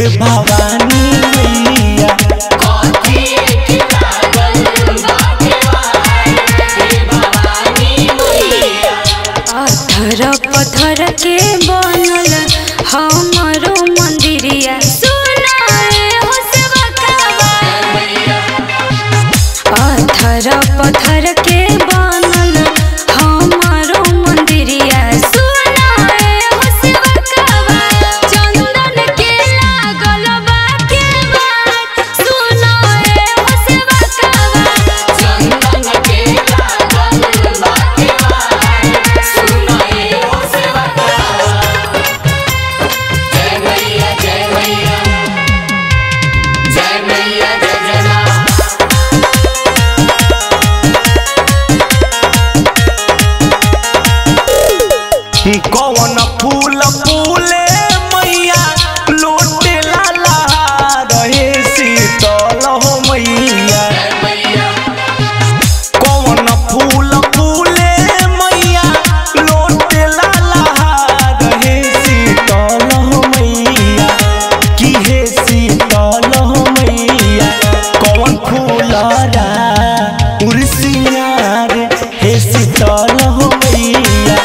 हे भवानी मैया पत्थर पत्थर के बनल हमरो मंदिरिया सुनाए हो सेवकवा पत्थर पत्थर के बनल हमरो मंदिरिया सुनाए हो सेवकवा चंदन के लागल बा के बात सुनाए हो सेवकवा चंदन के लागल बा के बात सुनाए हो सेवकवा जय मैया जय मैया जय मैया जय जय मां कौन फूल फूले मैया लोटे लाला रहे शीतल हो मैया कौन फूल फूले मैया लोटे लाला रहे शीतल हो मैया की हे शीतल हो मैया कौन फूल रा उर्सियार हे शीतल हो मैया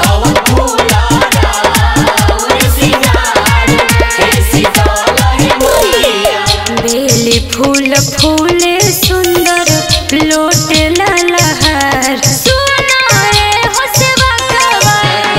बेली फूल फूले सुंदर लोटे ललहर सुनाए हो सेवकवा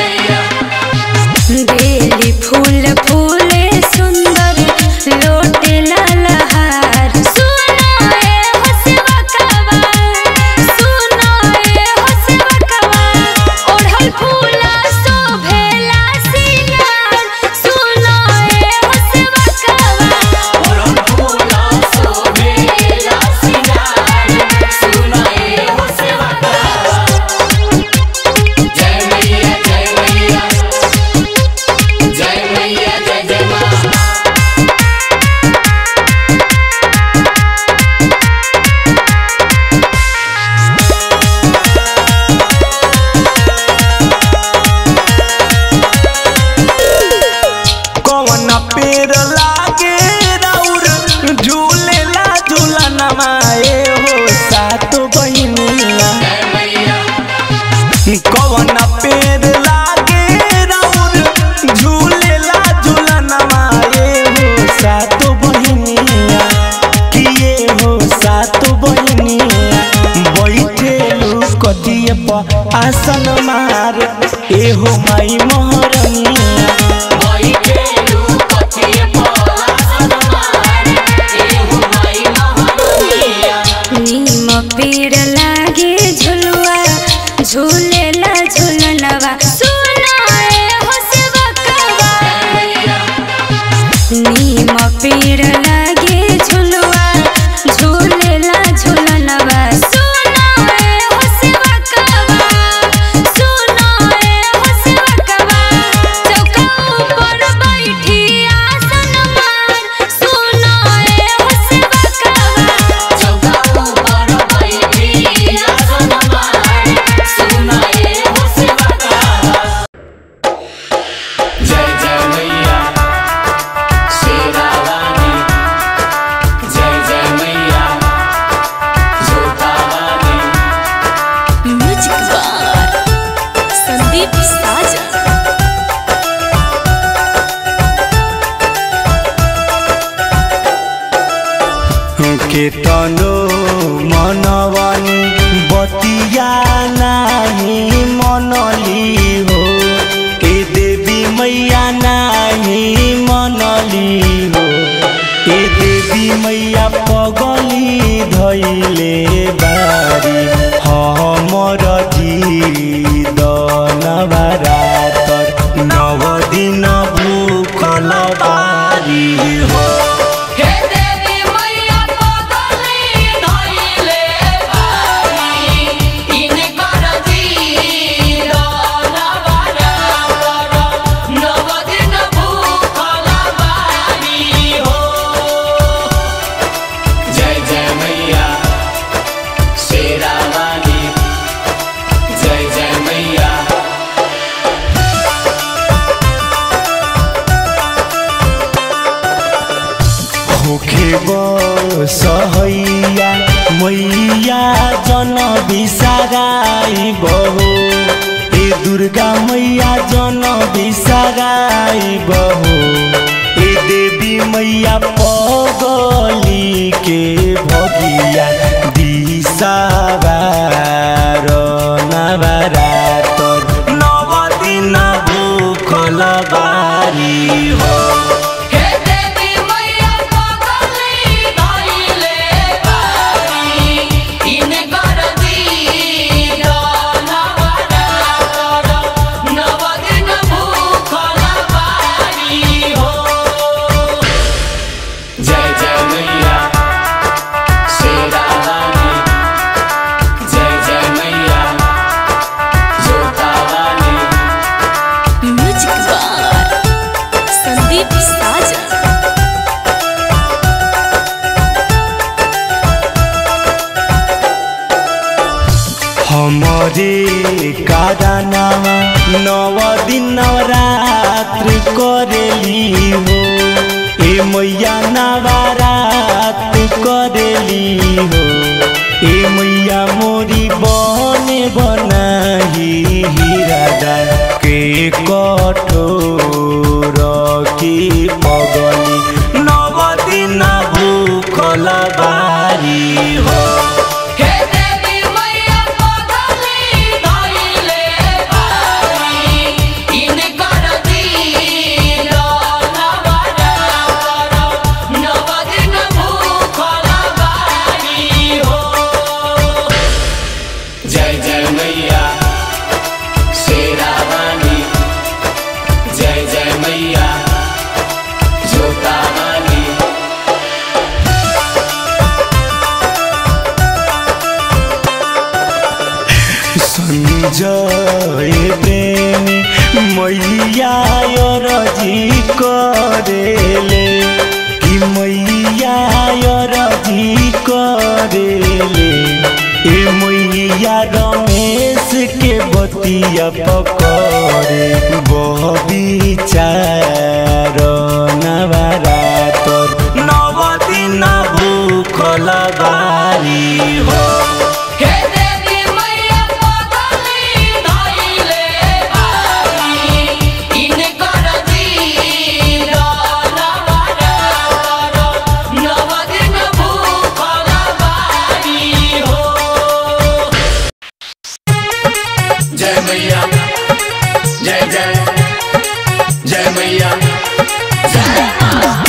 बेली फूल फूले सुंदर लोटे ललहर सुनाए हो सेवकवा सुनाए हो सेवकवा ओढ़ल फूला शोभेला सिंगार सुनाए हो सेवकवा ओढ़ल फूला शोभेला सिंगार सुनाए हो सेवकवा जय मैया जय मैया जय मैया जय जय मां कौन पेड़ लागे राउर झूलेला झूलनमा ए हो सात बहिनिया कौन पेड़ लागे राउर झूलेला झूलनमा ए हो सात बहिनिया किए हो सात बहिनिया बैठेलु कटिए पर आसन मार ए हो माई मोहरनिया नीम पेड़ लागे झुलुआ झूलेला झुलनवा सुनाए हो सेवकवा नीम पेड़ लागे झुलुआ झूलेला झुलनवा सुनाए हो सेवकवा सुनाए हो सेवकवा चौका ऊपर बैठी आसन मार सुनाए हो सेवकवा चौका ऊपर बैठी आसन मार सुनाए हो सेवकवा जय जय मैया शेरावाली जय जय मैया जोतावाली म्यूजिक बार संदीप साजा केतनो मनवानी बतिया नाही मनली हो ए देवी मैया नाही मनली हो ए देवी मैया पगली धैले बारी हमर जीदन बारातर नव दिन भूखल बारी हो हे देवी मैया पगली सहैया मैया जन बिसाराई बहो ए दुर्गा मैया जन बिसाराई बहो ए देवी मैया पगली के भगिया दिसाबार नवरातर नव दिन भूखल बारी हो हे देवी मैया पगली धइले बारी इनकर दीन नवरातर नव दिन भूखल बारी हो जय जय मैया शेरा वाली जय जय मैया जोता वाली म्यूजिक बार संदीप साजन हमारे कारनामा नव दिन नवरात्र करेली हो ए मैया नवरात करेली हो ए मैया मोरी बने बनाही हिरादा के कठोर की पगली नव दिन भूखल बारी हो हे देवी मैया पगली धइले बारी इनकर दीन नवरातर नव दिन भूखल बारी हो जय जय मैया शेरा वाली जय जय मैया जोता वाली संजय प्रेमी मैया रजी करेले कि मैया रजी करेले ए मैया रमेश के बतिया पकड़े बबिचार नवरातर नव दिन भूखल बारी हो हे देवी मैया पगली धइले बारी इनकर दीन नवरातर नव दिन भूखल बारी हो जय मैया जय जय जय मैया जय मां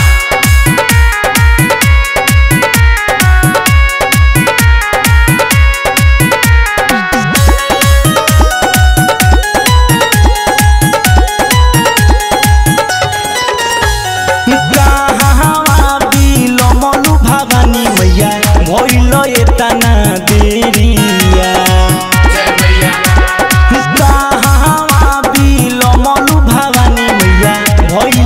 कहाँ बिलमलु भवानी मैया भइल एतना देरिया जय मैया कहाँ बिलमलु भवानी मैया भइल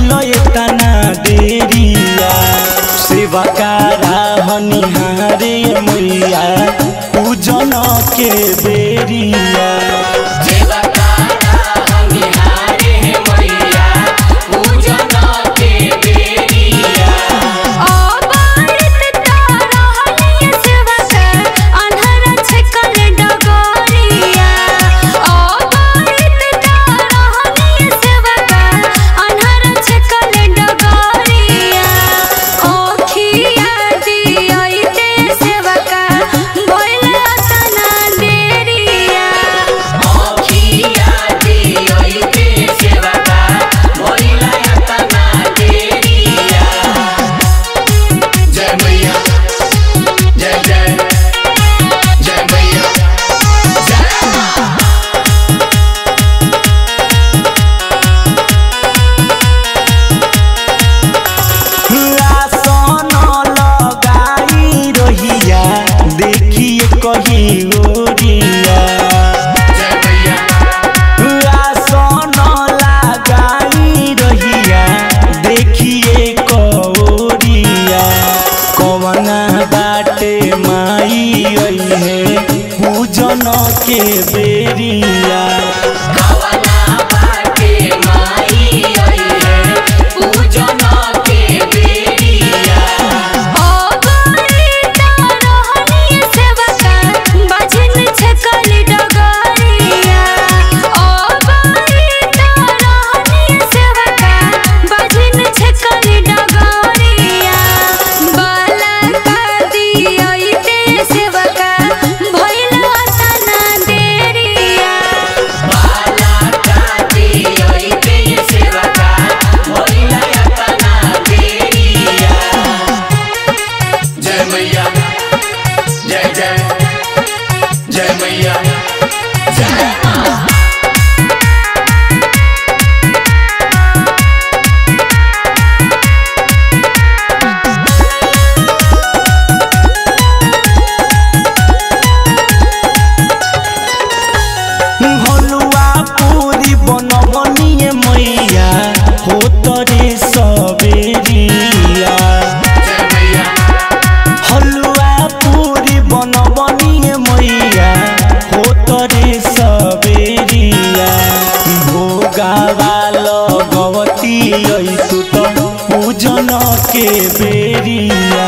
हो तरे सबेरिया जय मैया हलुआ पूरी बनबनिए मैया हो तरे सबेरिया भोगावा लगवती ऐसु त पूजन के बेरिया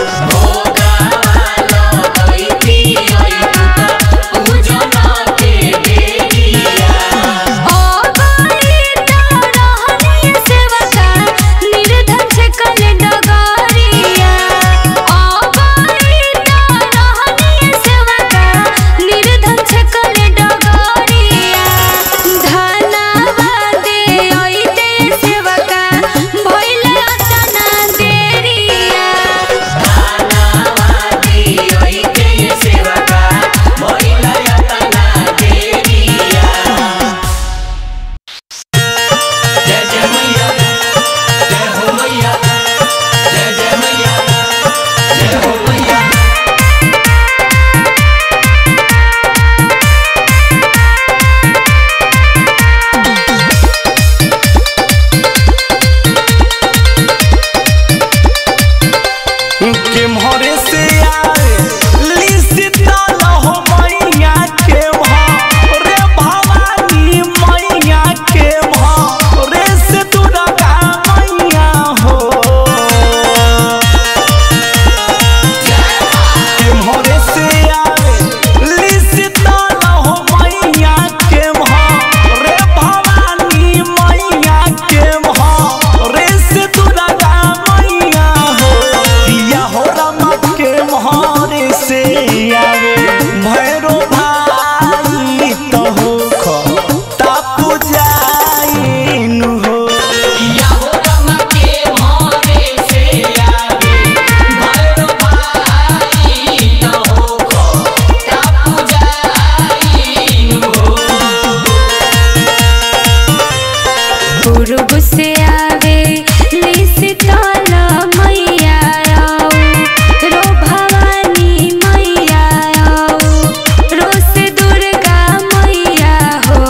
जय जय मैया जय हो मैया जय जय मैया जय हो मैया के मोरे से आए लिसिता लहो मैया के रे भवानी मैया के रे से दुर्गा मैया हो के मोरे से आए लिसिता लहो मैया के रे भवानी मैया के रे से दुर्गा मैया हो दिया हो रमा के मोहरे से आवे भैरो भाई तो हो खो तापु जाइन हो पूर्व से आवे लिसितल मैया आओ रो भवानी मैया आओ रो से दुर्गा मैया हो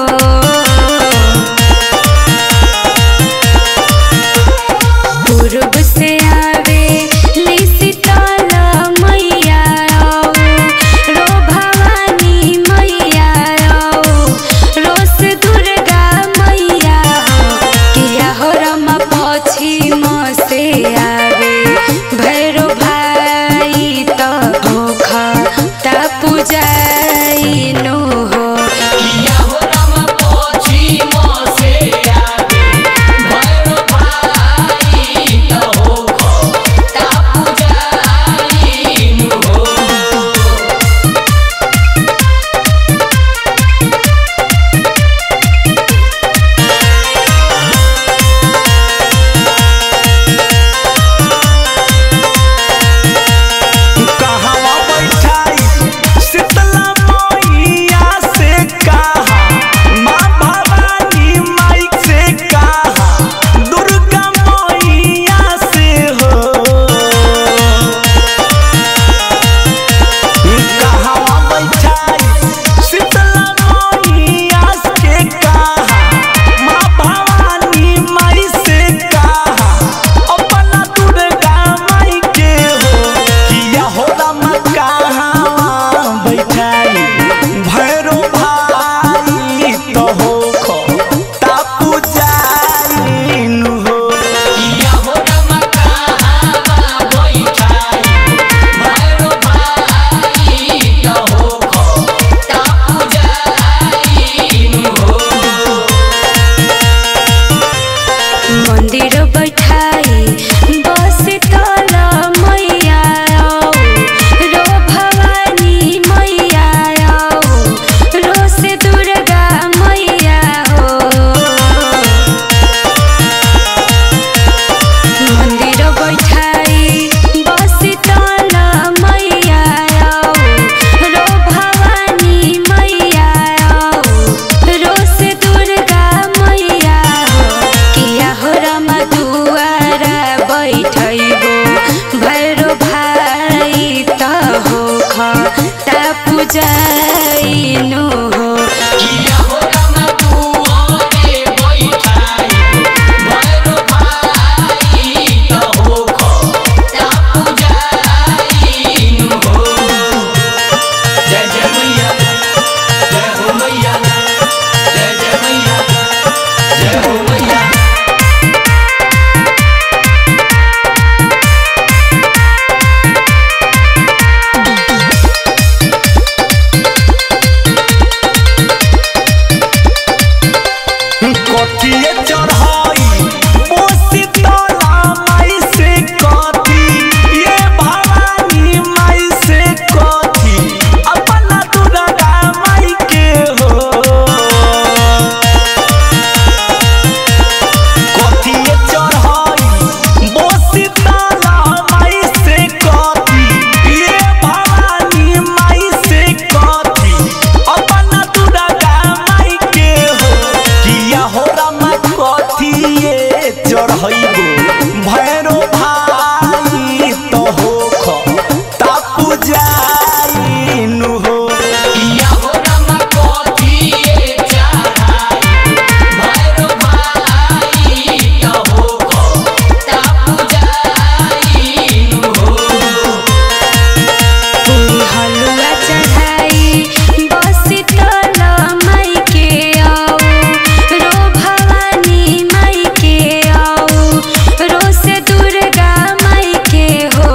पूर्व से आवे लिसितल मैया आओ रो भवानी मैया आओ रो से दुर्गा मैया हो किया हो रमा पश्चिम से आवे भैरो भाई तो भूख ता पूजाइनु हो कहवा बैठाई शीतला मैया से कहा माँ भवानी माई से कहा दुर्गा मैया से हो कहवा बैठाई शीतला मैया से कहा माँ भवानी माई से कहा अपना दुर्गा माई के हो किया हो राम कहाँ बैठाई भैरो भाई तो हो खो तापू जाइन हो मंदिर बैठाई बस तल मैया आओ रो भवानी मैया आओ रो से दुर्गा मैया हो मंदिर बैठाई बस तल मैया आओ रो भवानी मैया आओ रो से दुर्गा मैया हो किया हो रमा दुआरा बैठैबो लड़ाइबो भैरो भाई तो हो ख तापू जाई नु हो या हो रामा कोथिए चढ़ाई भैरो भाई तो हो को तापू जाई नु हो पूरी हलुआ चढ़ाई बसी तल माई के आओ रो भवानी माई के आओ रो से दुर्गा माई के हो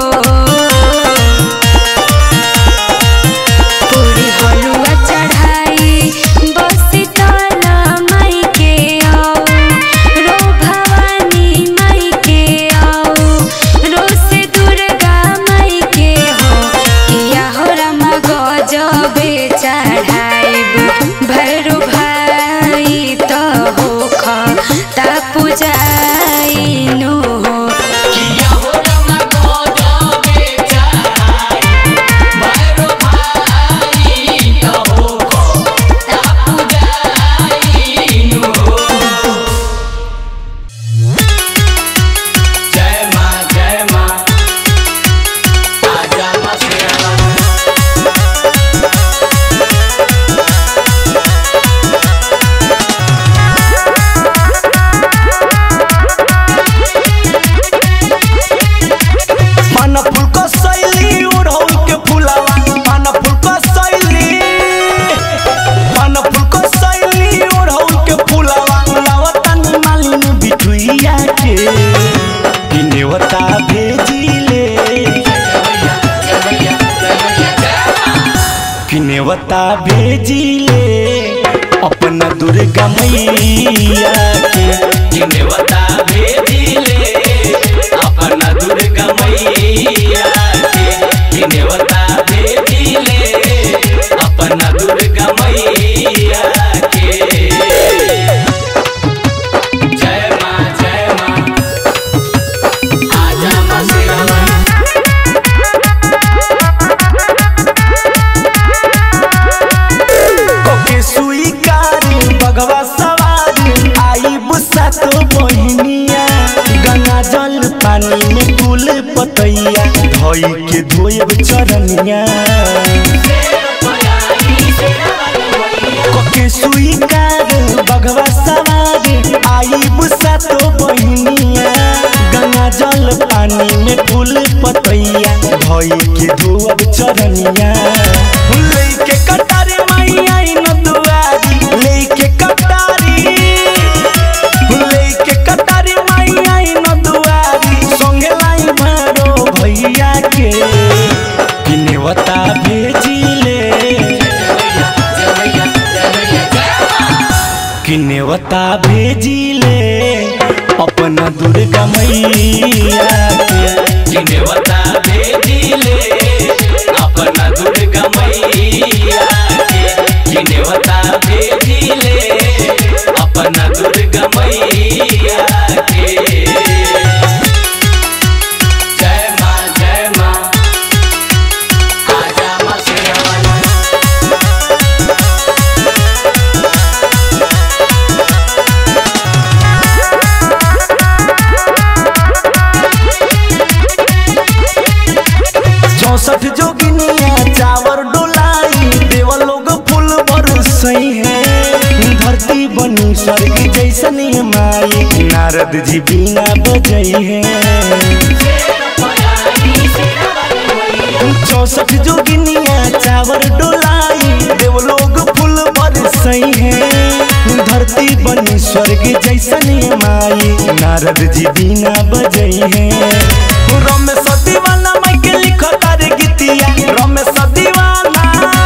पूरी हलुआ चढ़ाई बसी तल माई के आओ रो भवानी माई के आओ रो से दुर्गा माई के हो किया हो रमा गजबे चढ़ाइब भैरो भाई तो हो ता पूजाइनु हो या हो रामा कोथिए चढ़ाई भैरो भाई तो हो को तापू जाई नु हो जय मां जय मां आजा मां शेरा मन फूल को सैली उड़ौल के फुलावा मन फूल को सैली मन फूल को सैली उड़ौल के फुलावा फुलावा तनी मालिनी बिठुइया के कि नेवता भेजिले कि नेवता भेजिले अपना दुर्गा मैया के जिनेवता भेजिले अपना दुर्गा मैया के जिनेवता भेजिले अपना दुर्गा मैया के जय मां जय मां आजा मां शेरा ओके स्वीकार बगवा सवार आई बुसा तो बहिनिया गंगा जल पानी में कुल पतैया धोई के धोएब चरनिया ओके स्वीकार बगवा सवार आई बुसा तो बहिनिया गंगा जल पानी में फूल पतैया धोई के धोअब चरनिया लेके कटारी माई आई न दुआरी लेके कटारी लेके कटारी माई आई न दुआरी संगे लाई मारो भैया के किनेवता भेजिले किनेवता भेजिले अपना दुर्गा मैया के जिनेवता भेजिले अपना दुर्गा मैया के जिनेवता भेजिले अपना दुर्गा मैया के जय मां जय मां आजा मां शेरा चौसठ जोगिनिया चावर डोलाई देव लोग फूल बरसई है धरती बनी स्वर्ग जैसन ये माई नारद जी बीना बजई है चौसठ जोगिनिया चावर डोलाई देव लोग फूल बरसई है धरती बनी स्वर्ग जैसन ये माई नारद जी बीना बजई है रमेश दीवाना माई के लिखो तारे गीतिया रमेश दीवाना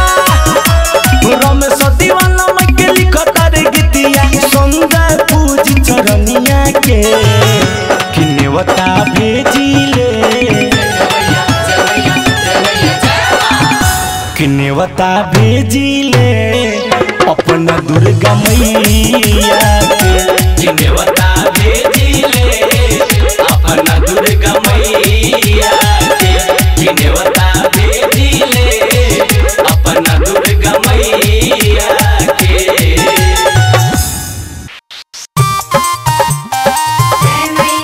रमेश दीवाना माई के लिखो तारे गीतिया सुंदर पूज चरनिया के किनेवता भेजिले किनेवता भेजिले अपना दुर्गा मैया के जिनेवता भेजिले अपना दुर्गा मैया के जिनेवता भेजिले अपना दुर्गा मैया के जय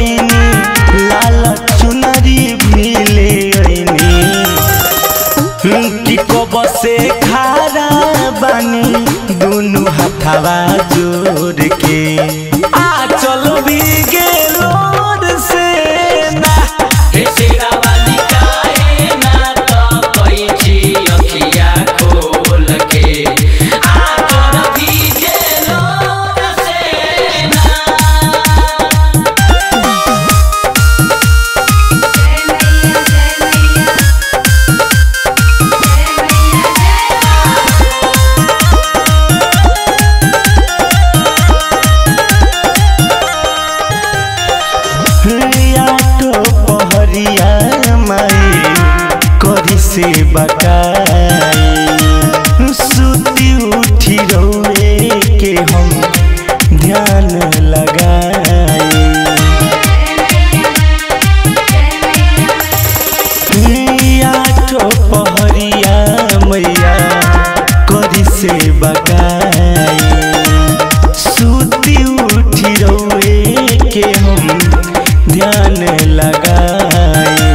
ऐनी लाल चुनरी भी ले ऐनी कि कब से खारा बानी दुनु हथवा जोड़ के आ चल भी गेलोर से ना हे शेरा वाली काहे ना तो कोई छी अखिया खोल के आकर भीजे लोर से ना आटो पहरिया माई करी से बकाई सुती उठी रौए के हम ध्यान लगाई आटो पहरिया मैया करी से बकाई सुती उठी रौए के हम ध्यान लगाई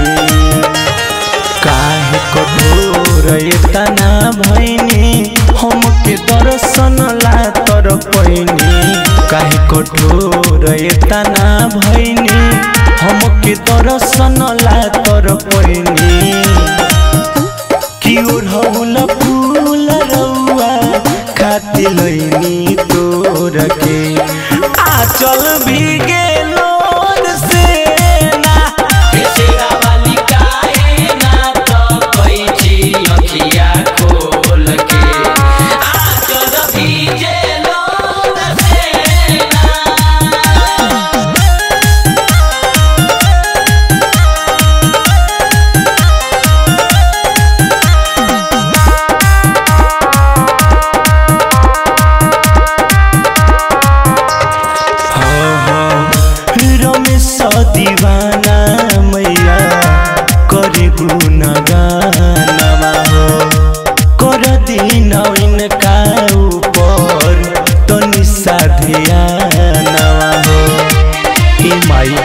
काहे कठोर तना भैनी हमके दर्शन ला तर पैनी काहे कठोर तना भैनी हमके दर्शन ला तर पैनी कि ओढ़ौल फूल रौआ खाती लैनी तोर के आचल भी गेलोर से ना हे शेरा वाली काहे ना तो कोई छी अखिया खोल के आकर भीजे लोर से ना रमेश दीवाना मैया करे गुनगानमा हो कर दिन इनका ऊपर तनि साधियानवा हो ए माई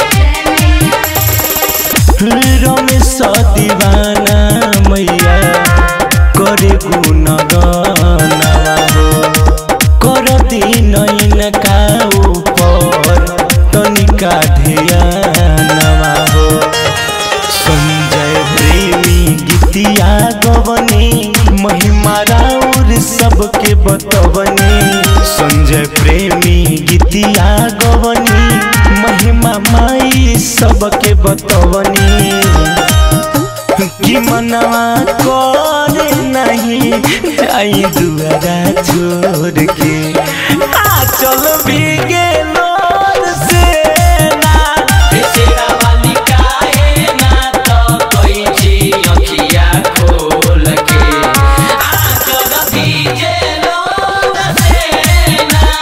रमेश दीवाना मैया करे गुनगानमा हो कर दिन इनका ऊपर तनिका ध्यानवा हो संजय प्रेमी गीतिया गवनी महिमा राउर सबके बतवनी संजय प्रेमी गीतिया गवनी महिमा माई सबके बतवनी कि मनवा करे नहीं आई दुआरा छोड़ के आ चल भी गेलोर से ना हे शेरा वाली काहे ना तो कोई छी अखिया खोल के आकर भीजे लोर से ना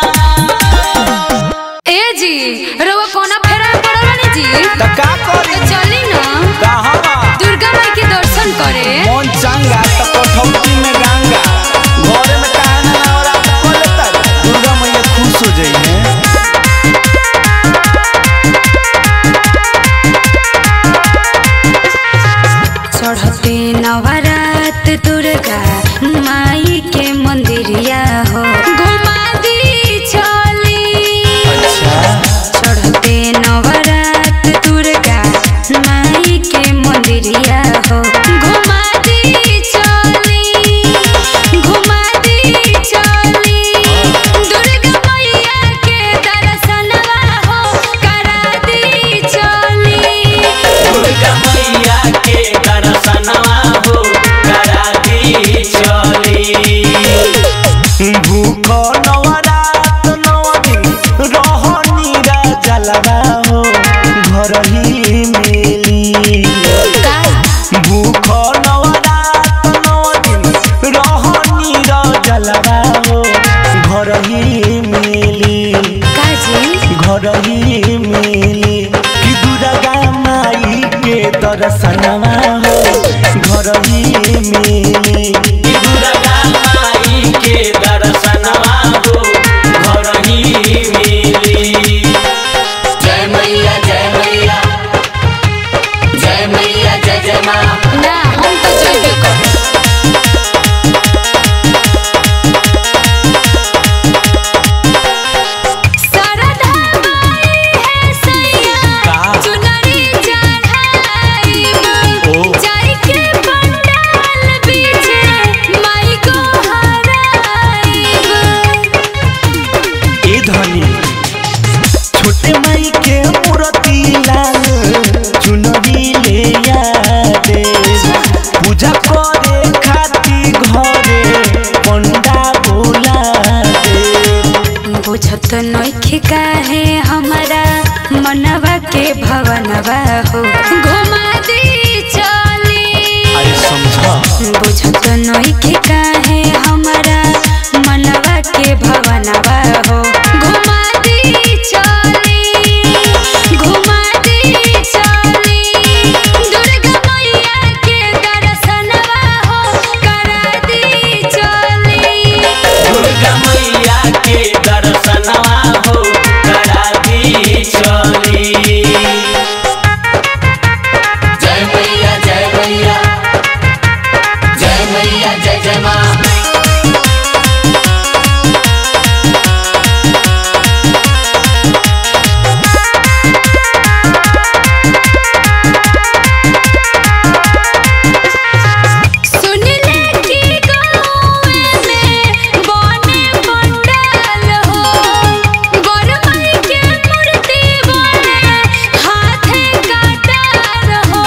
ए जी रउआ कोना फेरा पड़ल बानी जी त का करी तो चली ना कहवा दुर्गा माई के दर्शन करे मन चंगा त कठौती में गंगा घरे में काहे ना नवरात्र कर लेता दुर्गा मैया खुश हो जाई है चढ़ते नवरात दुर्गा माई के मंदिरिया हो घुमा दी चली अच्छा चढ़ते नवरात दुर्गा माई के मंदिरिया हो घुमा दी चली घुमा दी चली दुर्गा मैया के दर्शनवा हो करा दी चली दुर्गा मैया के दर्शनवा हो करा दी चली भूख नवरात नव दिन रहनी जलवा हो घर ही मिली भूख नवरात नव दिन रहनी जलवा हो घर ही मिली काजी घर ही मिली कि दुर्गा माई के दर्शनवा हो घर ही मिली दुर्गा माई के दर्शनवा हो घर ही मिली जय मैया जय काहे हमारा मनवा के भवनवा हो घुमा दी चली अरे समझा बुझत नइखे काहे हमारा मनवा के भवनवा हो घुमा दी चली घुमा दी चली दुर्गा मैया के दर्शनवा हो करा दी चली दुर्गा मैया के दर्शनवा हो करा दी चली जय मैया जय मैया जय मैया जय जय माँ सुनले की गाँवे में बने पंडाल हो गरमई के मूर्ति बने हाथे कटार हो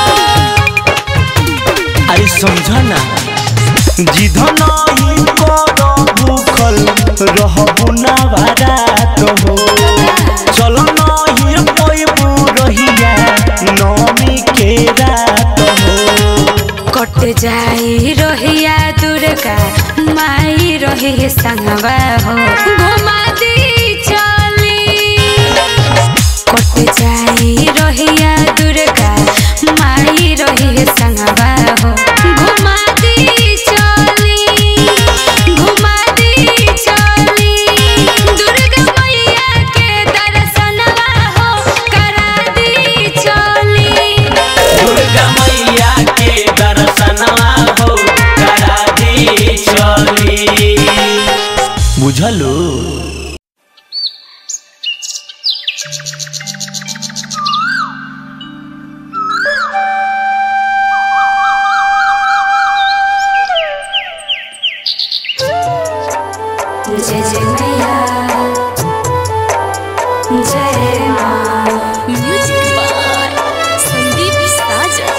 अरे समझा ना जिध नहीं कर भूखल रहबू ना बारात हो चल नहीं पैबू रहिया नौमी के रात हो कट जाई रोहिया दुर्गा माई रही संगवा हो घुमा दी चली कट जाई रोहिया दुर्गा माई रही संगवा हो घुमा दी चली घुमा दी चली दुर्गा मैया के दर्शनवा हो करा दी चली दुर्गा मैया के दर्शनवा हो करा दी चली बुझलो जय जय मैया जय माँ म्यूजिक बाय संदीप साजन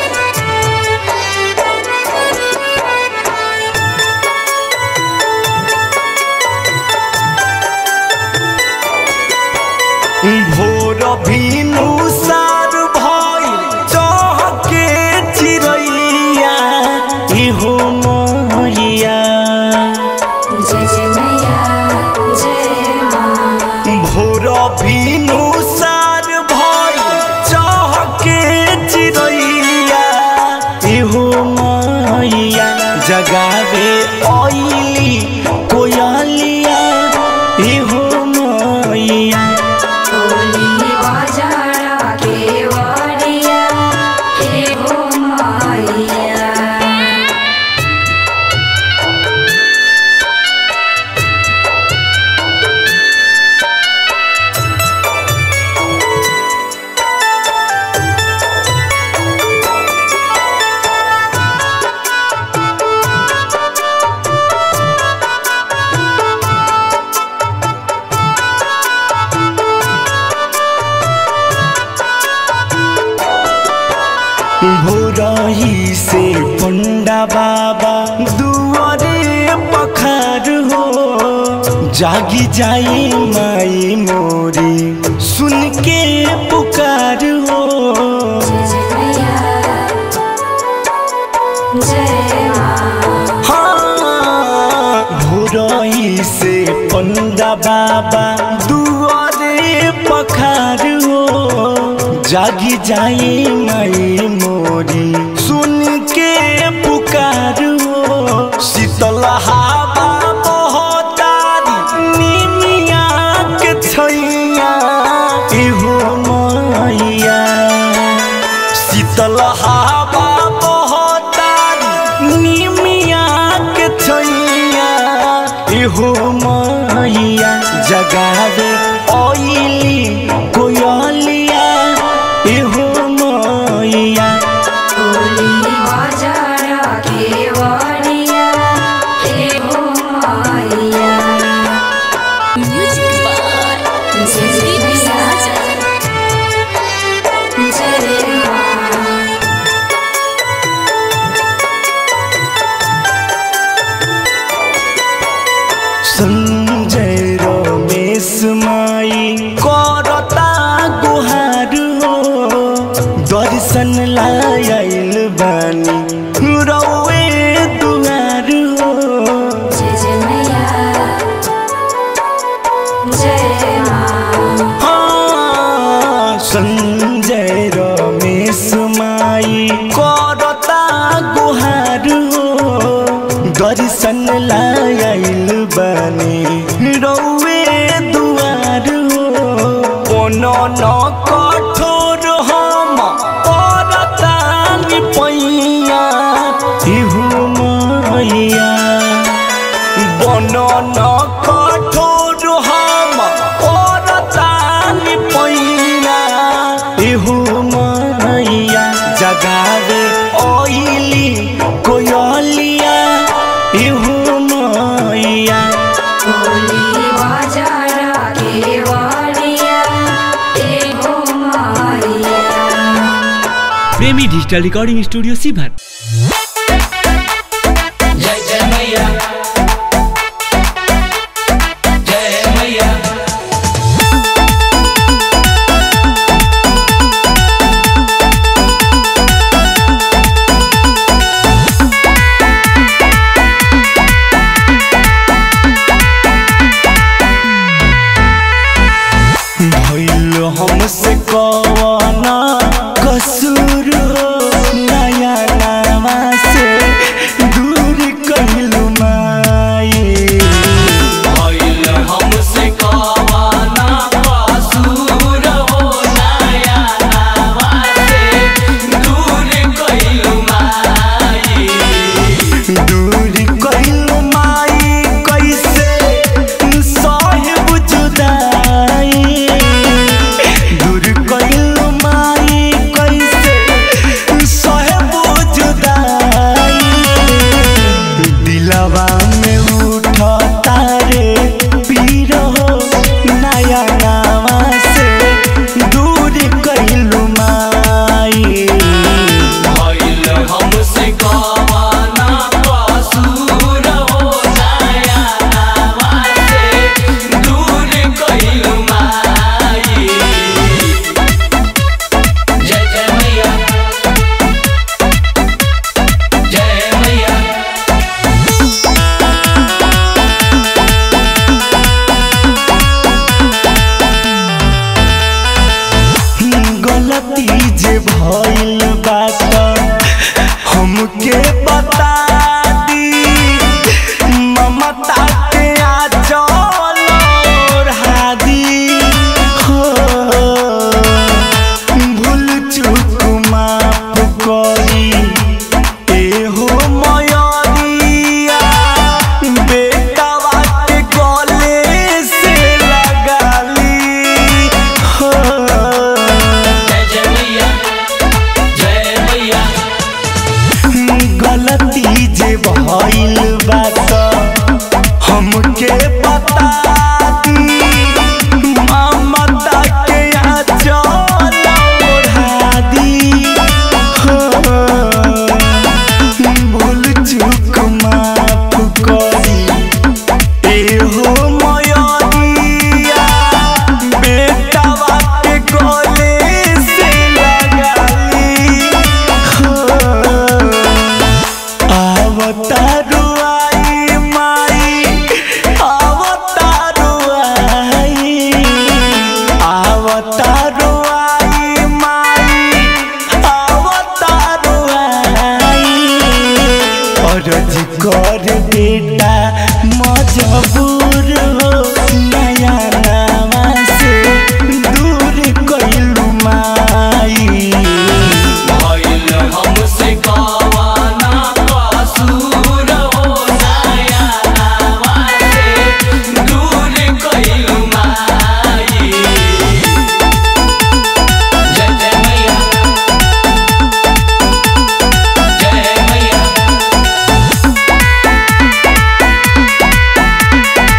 भोर भीनु सार भइल चहके चिरैया इहो मैया जय जय मैया जय माँ भोर भीनु सार भइल चहके चिरैया इहो मैया जगावे ऐली कोयलिया इहो मैया होली बाजार के वारिया हे हो मैया भोरही से पंडा बाबा दुआरे पखार हो जागी जाई माई मोरी सुन के पुकार हो हाँ भोरही से पंडा बाबा दुआरे पखार हो जागी जाई माई मोरी सुन के पुकार हो शीतल हवा बहतारी निमिया के छैया इहो मैया शीतल हवा बहतारी निमिया के छैया इहो मैया जगावे ऐली कोयलिया इहो मैया म्यूजिक बाय संदीप साजन दर्शन लायल बानी रौए दुआर हो जय जय मैया जय माँ हाँ, संजय रमेश माई करता गुहार हो दर्शन लायल बने रौए दुआर हो कोनो न कठोर हम करता पैया इहु मैया বনন কঠোর হম ওরতানি পইয়া ইহু মাইয়া জগাবে অইলি কোয়লিয়া ইহু মাইয়া बोली बाजारा के वारिया एगो मारिया प्रेमी डिजिटल रिकॉर्डिंग स्टूडियो सीभर जय जय मैया जय मैया भइल हमसे कवना कसूर हो नया नामा से दूर कहिलु माई भइल हमसे कवाना कसूर हो नया नावा से दूर कइलु माई दूर कहिलु माई कैसे साहिब जुदाई दूर कहिलु माई कैसे साहिब जुदाई दिलवा में उठता रे पीर हो नया नावा से दूर कहिलु माई भइल हमसे कवाना कसूर हो नया नावा से दूर कइलु माई जय जय मैया जय मैया गलती जे भइल बात हमके बता दी ममता के आंचल ओढ़ा दी हो भूल चूक माफ करी एहो मयरिया बेटावा के गले से लगाली हो जय जय मैया जय मैया गलती जे भइल बात हमके बता दी ममता के आंचल ओढ़ा दी हो भूल चूक माफ करी एहो मयरिया बेटावा के गले से लगाली हो आवतारू आई माई आवतारू आई आवतारू आई माई आवतारू आई अरज कर बेटा मजबूर हो नया नामा से दूर कइलू माई भइल हमसे कवाना कसूर हो नया नावा से दूर कइलु माई जय जय मैया जय मैया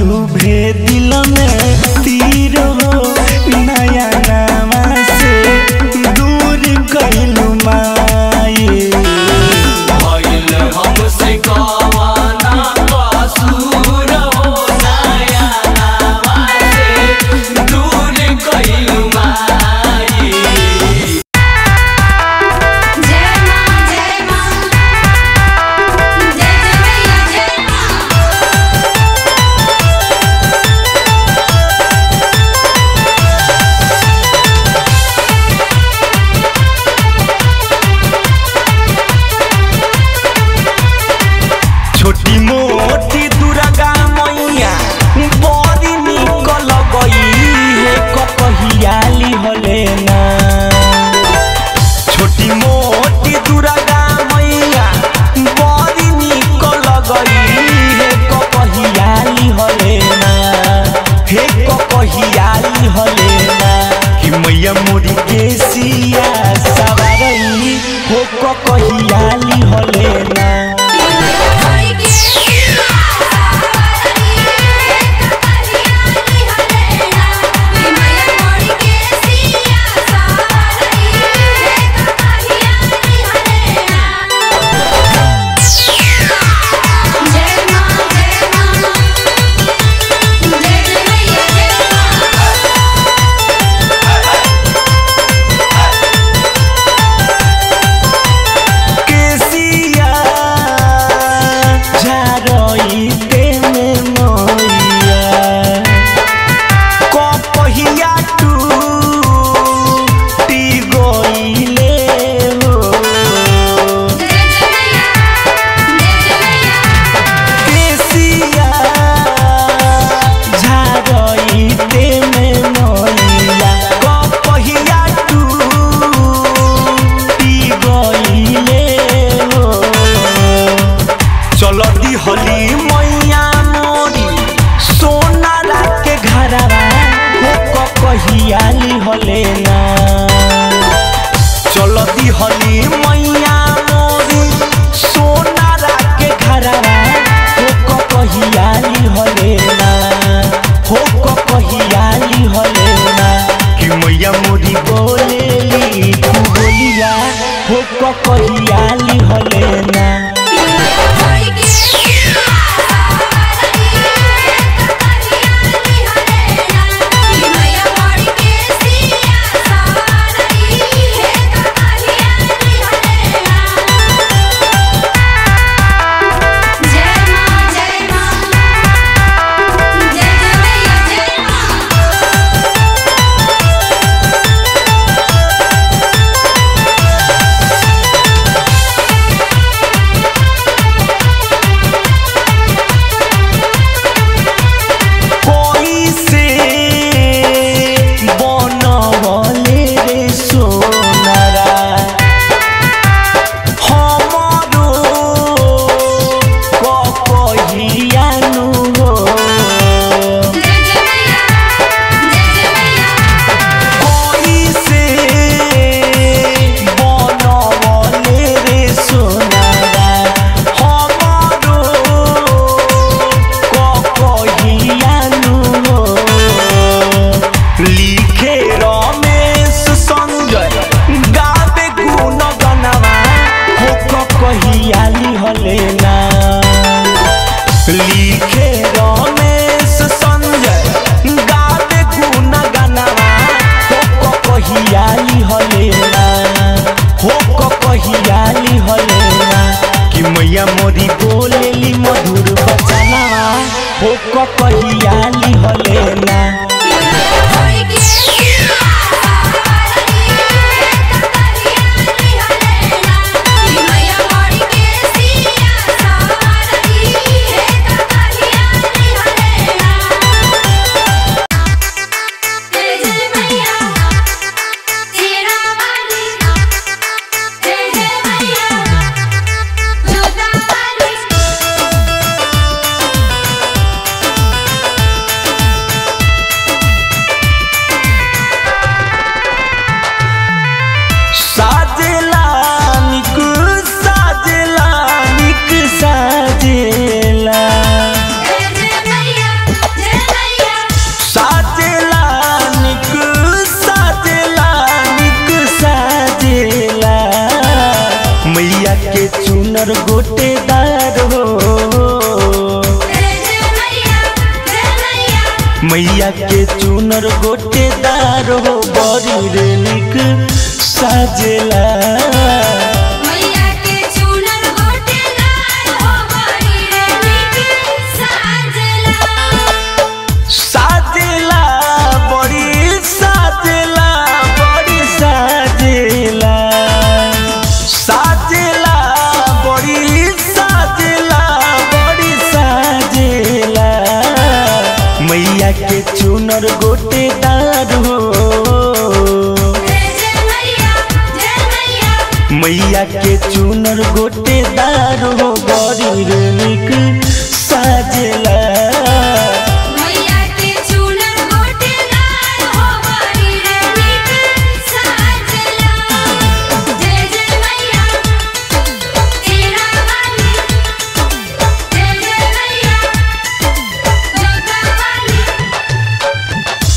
चुभे दिल में तीर हो नया नामा से दूर कैलू माए भइल हमसे कवाना कसूर हो नया नामा से दूर कइलू माई जय मां जय मां जय जय मैया जय मां छोटी मोटी दुर्गा मैया बड़ी निकल गई है कहियाली हले ना छोटी मोटी दुर्गा मैया बड़ी निकल गई है कहियाली हले ना हे कहियाली हले ना कि मैया मोरी के सिया सवारई हो कहियाली हले ना हरि के सावरी कहियाली हलेना मैया मोरी के सिया सावरी कहियाली हलेना जय मां जय मां जय जय मैया जय मां केसिया झारई तेने मोइया कपहिया टूटी गइले हो जय जय मैया जय जय मैया केसिया झारई तेने मोइया कपहिया टूटी गइले हो चलती हली मैया मोरी सोना के घरवा हो कहियाली हले ना चलती हली मैया मोरी सोना के घरवा हो कहियाली हले ना हो कहियाली हले ना कि मैया मोरी बोलेली तू बोलिया हो कहियाली हले ना हरि के सावरी कहियाली हलेना मैया मोरी के सिया सावरी कहियाली हलेना जय मां जय मां जय जय मैया जय मां कोई से बनवले रे सोनारा हमरो कहियानु हो जय जय मैया जय जय मैया कोई से बनवले रे सोनारा हमरो कहियानु हो लिखे रमेश संजय गावे गुण गनवा हो कहियाली हले ना लिखे रमेश संजय गावे गुण गनवा हो कहियाली हले ना हो कहियाली हले ना कि मैया मोरी बोलेली मधुर बचनवा हो कहियाली हले ना हरि के सावरी कहियाली हलेना मैया मोरी के सिया सावरी कहियाली हलेना जय जय मैया तेरा वाली जय जय मैया दुर्गा वाली चुनर गोटेदार हो जय जय मैया जय मैया मैया के चुनर गोटेदार हो बड़ी रे निक साजेला मैया के चूनर गोटेदार हो बड़ी रे निक साजला साजेला बड़ी साजेला बड़ी साजेला साजेला बड़ी साजेला बड़ी साजेला मैया के चुनर गोटेदार हो जय जय मैया जय मैया मैया के चुनर गोटेदार हो बड़ी रे निक साजेला मैया के चूनर गोटेदार हो बड़ी रे निक साजला जय जय मैया तेरा वाली जय जय मैया जोगा वाली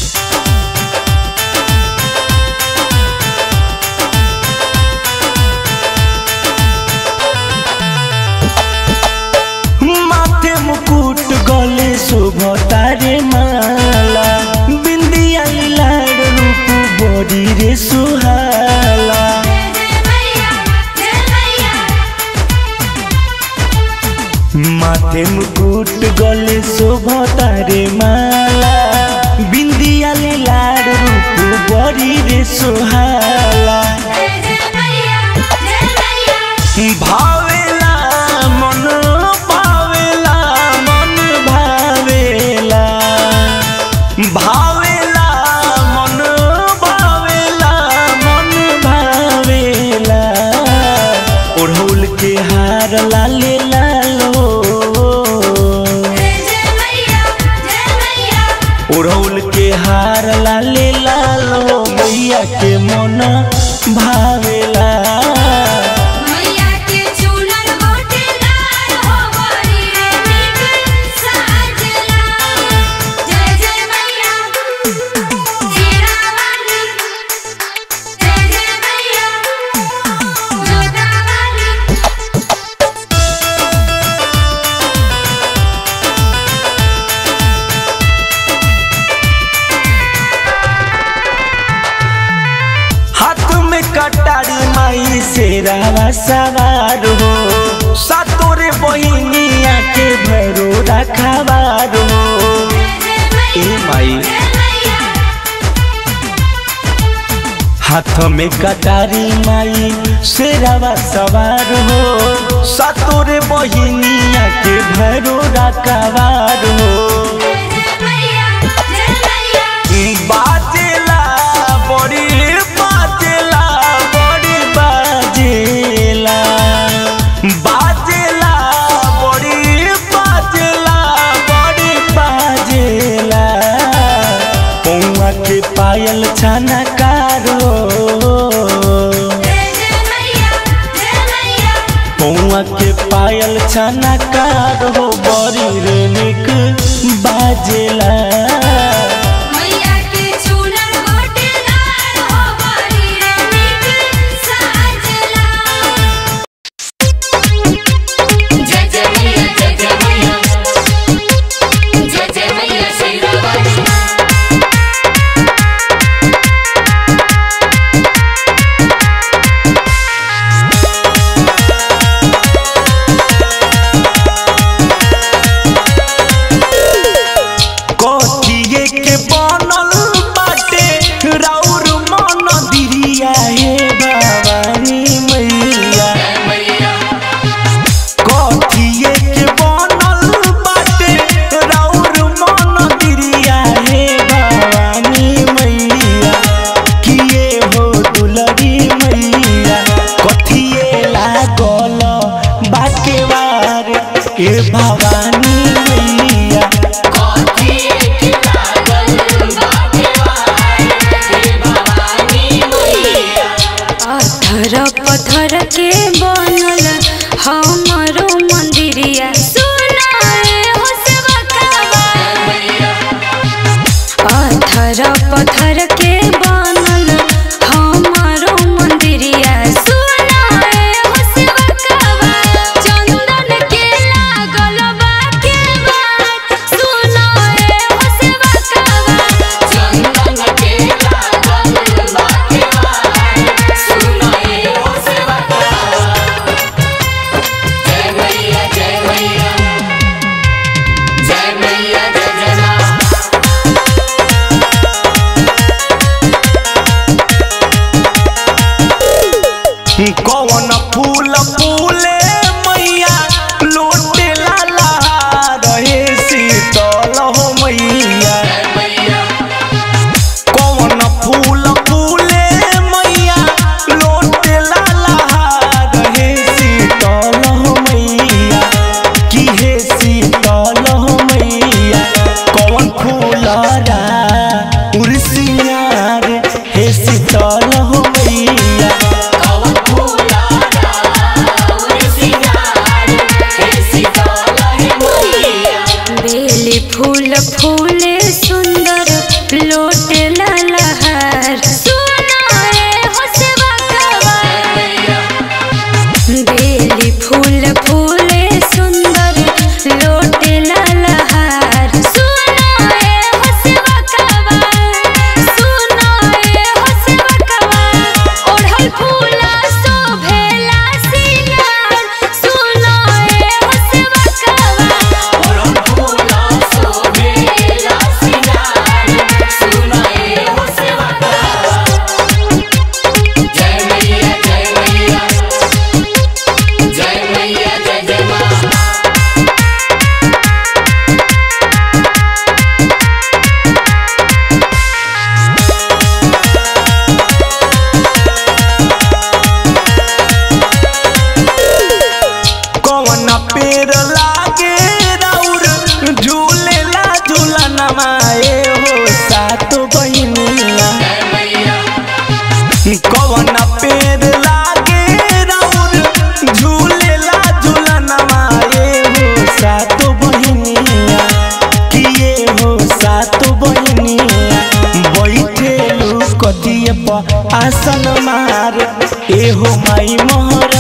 माथे मुकुट गले शोभतारे माला बिंदिया लाड रूप बड़ी रे सुहाला जय जय मैया जय मैया माथे मुकुट गले शोभतारे माला बिंदिया लाड रूप बड़ी रे सुहाला जय जय मैया जय मैया भावेला मन भावेला मन भावेला भावेला मन भावेला मन भावेला ओढ़ौल के हार लाले लालो जय जय मैया जय मैया ओढ़ौल के हार लाले लालो मैया के मन भावेला मैया के चूनर गोटेदार हो बड़ी रे निक साजला जय जय मैया तेरा वाली जय जय मैया जोगा वाली हाथ में कटारी माई से रावा सवार हो सातोरे बहिनिया के भरो रखवार हो जय जय ए मैया माई जय मैया हाथ में कटारी माई से रावा सवार हो सातोरे बहिनिया के भरो रखवार हो जय जय मैया जय मैया बाजेला बड़ी बाजेला बड़ी बाजेला बाजेला बड़ी बाजेला बड़ी बाजेला पौआ के पायल छाना कारो जय जय मैया जय मैया पौआ के पायल छाना कारो बड़ी रे निक बाजेला मैया के चूनर गोटेदार हो बड़ी रे निक साजला जय जय मैया जय जय मैया जय जय मैया शेरा वाली कथिए के बनल बाटे राउर मन दिरिया हे भवानी मैया कथिए के बनल बाटे राउर मन दिरिया हे भवानी मैया किए हो दुलरी मैया कथिए लागल बाके बार ए भवानी मैया पत्थर पत्थर के बनल हमरो मंदिरिया सुनाए हो सेवकवा पत्थर पत्थर के बनल हमरो मंदिरिया सुनाए हो सेवकवा पेड़ लागे राउर झूलेला झूलना माए हो सात बहिनिया जय मैया कवन पेड़ लागे राउर झूलेला झूलना माए हो सात बहिनिया किए हो सात बहिनिया बैठेलू कदिए पर आसन मार एहो माई मोहर